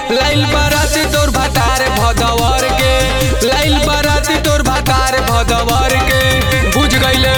लाइल बाराती तोर भातार भदवर के लाइल बाराती तोर भातार भदवर के बुझ गईले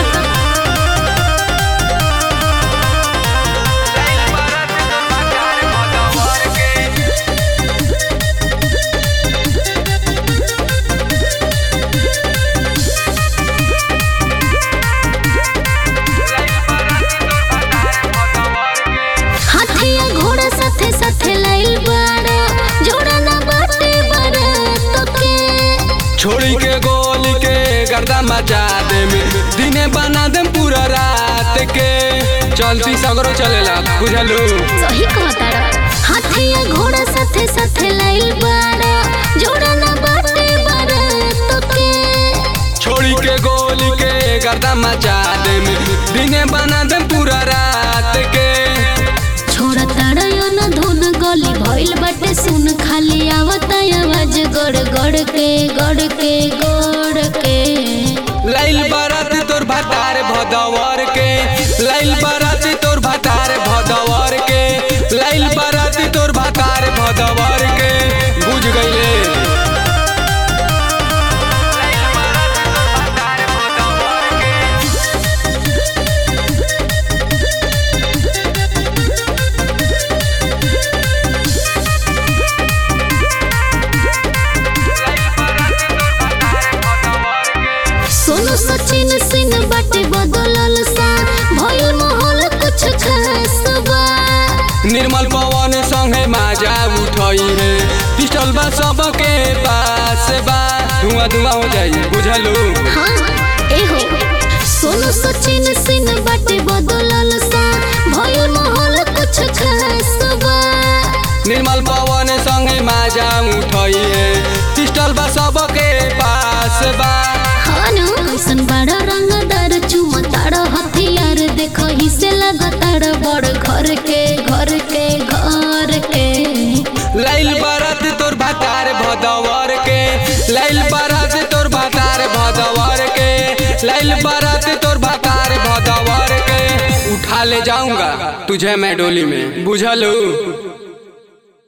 हाथिया घोड़ा साथे साथे लाइल बाड़ा जोड़ा ना बाटे बारात के छोड़ी के गोली के गर्दा मचा दे दिने बना दे पूरा रात के चलती सगरो चलेला बुझलू सही कहताड़ा हाथिया घोड़ा साथे साथे लाइल बाड़ा जोड़ा ना बाटे बारात के छोड़ी के गोली के गर्दा मचा दे दिने बना दे पूरा रात के छोड़ा ताड़ा यो ना धुन गली भइल बाटे सुन खाली आवता आवाज गड़ गड़ के गड़ के गड़ के लाइल बारात तोर भातार भदवर के लाइल बारात तोर भातार भदवर के लाइल बारात तोर भातार भदवर के बुझ गईले सोनू सचिन सिंह बाटे बदलल सा भइल माहौल कुछ खास बा निर्मल पवन संगे माजा उठई है पिस्टल बा सबके पास बा धुआं धुआं हो जाई बुझलू हाँ एहो सोनू सचिन सिंह बाटे बदलल सा भइल माहौल कुछ खास बा निर्मल पवन संगे माजा उठई है पिस्टल बा सबके पास बा हाँ न कैसन बड़ा रंगदार चुमा तारा हथियार देखो ही से लगातार बड़ घर के घर के घर के लाइल बारात तोर भातार भदवर के लाइल बारात तोर भातार भदवर के लाइल बारात तोर भातार भदवर के उठा ले जाऊंगा तुझे मैं डोली में बुझलू